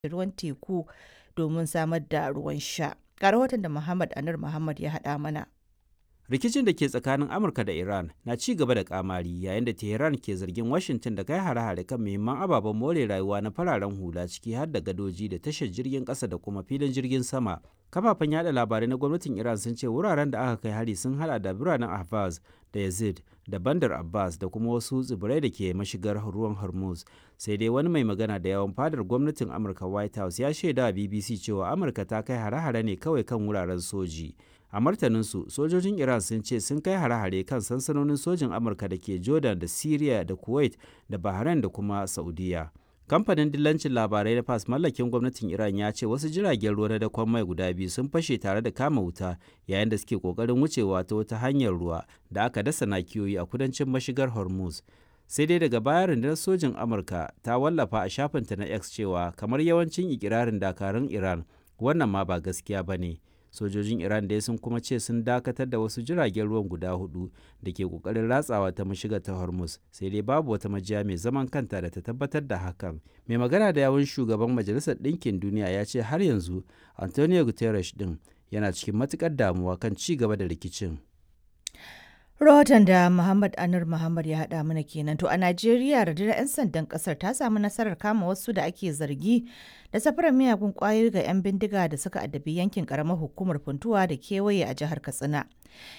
ruwan teku domin samar da ruwan sha. Ga rahoton da Muhammad Anur Muhammad ya haɗa mana. rikicin da ke tsakanin amurka da iran na ci gaba da kamari yayin da tehran ke zargin washington da kai hare-hare kan muhimman ababen more rayuwa na fararen hula ciki har da gadoji da tashar jirgin kasa da kuma filin jirgin sama kafafen yada labarai na gwamnatin iran sun ce wuraren da aka kai hari sun hada da biranen ahvaz da yazid da bandar abbas da kuma wasu tsibirai da ke mashigar ruwan hormuz sai dai wani mai magana da yawan fadar gwamnatin amurka white house ya shaida bbc cewa amurka ta kai hare-hare ne kawai kan wuraren soji a martaninsu sojojin iran sun ce sun kai hare-hare kan sansanonin sojin amurka da ke jordan da syria da kuwait da bahrain da kuma saudiya kamfanin dillancin labarai na fas mallakin gwamnatin iran ya ce wasu jiragen ruwa na dakon mai guda biyu sun fashe tare da kama wuta yayin da suke kokarin wucewa ta wata hanyar ruwa da aka dasa nakiyoyi a kudancin mashigar hormuz sai dai daga baya rundunar sojin amurka ta wallafa a shafinta na x cewa kamar yawancin ikirarin dakarun iran wannan ma ba gaskiya ba ne sojojin iran dai sun kuma ce sun dakatar da wasu jiragen ruwan guda hudu da ke kokarin ratsawa ta mashiga ta hormuz sai dai babu wata majiya mai zaman kanta da ta tabbatar da hakan mai magana da yawun shugaban majalisar ɗinkin duniya ya ce har yanzu antonio guterres din yana cikin matukar damuwa kan ci gaba da rikicin Rahoton da Muhammad Anur Muhammad ya haɗa mana kenan. To a Najeriya rundunar 'yan sandan ƙasar ta samu nasarar kama wasu da ake zargi da safarar miyagun ƙwayoyi ga 'yan bindiga da suka addabi yankin ƙaramar hukumar Funtuwa da kewaye a jihar Katsina.